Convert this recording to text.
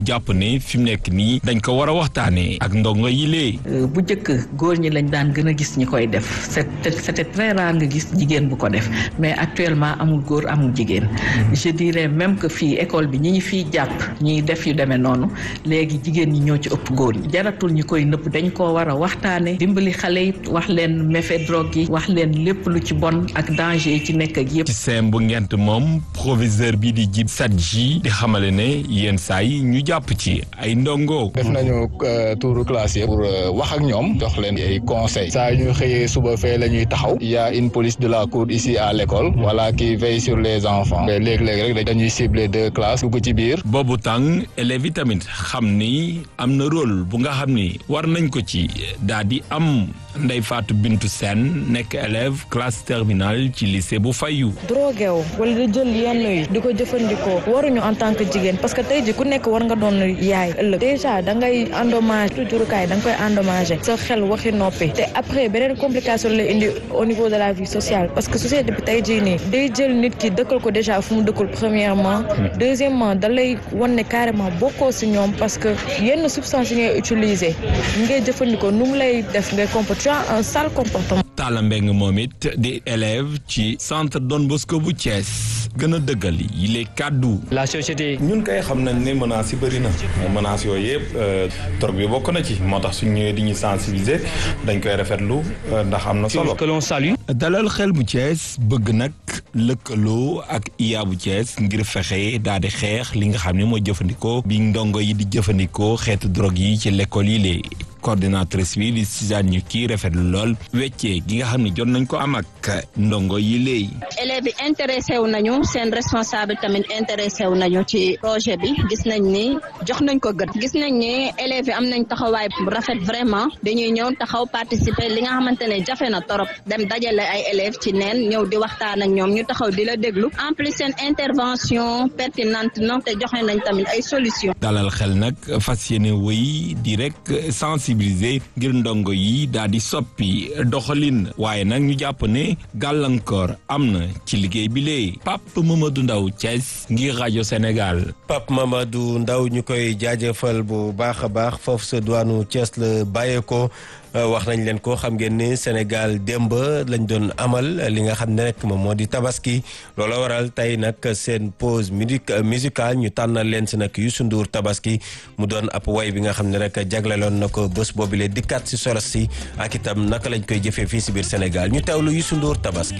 jàpp ne fi mu nekk nii dañ ko war a waxtaanee ak ndongo yi lee. bu njëkk góor ñi lañ daan gën a gis ñi koy def c'était c'était très rare nga gis jigéen bu ko def mais actuellement amul góor amul jigéen je dirais même que fii école bi ñi ñu fiy jàpp ñiy def yu demee noonu léegi jigéen ñi ñoo ci ëpp góor ñi jaratul ñu koy nëpp dañ koo war a waxtaane dimbali xale yi wax leen méfait drogue yi wax leen lépp lu ci bon ak danger yi ci nekk ak yëpp ci seem bu ngent moom proviseur bi di jib Sadji di xamale ne yenn saa yi ñu jàpp ci ay ndongo. def nañu touru classe yi pour wax ak ñoom jox leen ay conseils saa ñu xëyee suba fee la ñuy taxaw y a une police de la cour ici à l'école voilà qui veille sur les enfants léeg-léeg rek dañuy cibler deux classes dugg ci biir. boobu tàng élèves yi tamit xam ni am na rôle bu nga xam ni war nañ ko ci daal di am Ndeye Fatou Bintou Sène nekk élève classe terminale ci lycée bu Fayu. drogué wu wala di jël yenn yi di ko jëfandikoo waruñu en tant que jigéen parce que tey ji ku nekk war nga doon yaay ëllëg déjà da ngay endommage tujurukaay da nga koy endommagé sa xel waxi noppi te après beneen complication la indi au niveau de la vie sociale parce que société bi tey jii nii day jël nit ki dëkkal ko déjà fu mu dëkkul premièrement deuxièmement da lay wan ne carrément bokkoo si ñoom parce que yenn substance yi ngay utiliser ngay jëfandikoo nu mu lay def ngay comporter tu as un sale comportement. Talla Mbeng moom it di élève ci centre Don Bosco bu Thiès gën a dëggal yi les kàddu. la société. ñun kay xam nañ ne menaces yi bëri na menaces yooyu yëpp drogue bi bokk na ci moo tax suñ ñëwee di ñu sensibiliser dañ koy rafetlu ndax am na solo. que l'on salue. dalal xel bu Thiès bëgg nag lëkkaloo ak IA bu Thiès ngir fexe daal di xeex li nga xam ne mooy jëfandikoo bi ndongo yi di jëfandikoo xeetu drogue yi ci l'école yi lee coordinatrice bi di Suzanne ñu kii rafetlu lool weccee gi nga xam ne jot nañ ko am ak ndongo yi léey élèves yi intéressé wu nañu seen responsable tamit intéressé wu nañu ci projet bi gis nañ ni jox nañ ko gët gis nañ ni élèves yi am nañ taxawaay bu rafet vraiment dañuy ñëw taxaw participer li nga xamante ne jafe na torop dem dajale ay élèves ci neen ñëw di waxtaan ak ñoom ñu taxaw di la déglu en plus seen intervention pertinente na te joxe nañ tamit ay solution dalal xel nag fas yéene wëy di rek sensibiliser ngir ndongo yi daal di soppi doxalin waaye nag ñu jàpp ne gàllankoor am na ci liggéey bi lee Pape Mamadou Ndaw Thiès ngir rajo Sénégal. Pape Mamadou Ndaw ñu koy jaajëfal bu baax a baax foofu sa duwaanu Thiès la bàyyeekoo. wax nañ leen ko xam ngeen ni Sénégal démb lañ doon amal li nga xam ne rek moom moo di tabaski loola waral tey nag seen pause musicale ñu tànnal leen si nag Youssou Ndour tabaski mu doon ab way bi nga xam ne rek jagleloon na ko bés boobule dikkaat si solos si ak itam naka lañ koy jëfee fii si biir Sénégal ñu teewlu Youssou Ndour tabaski.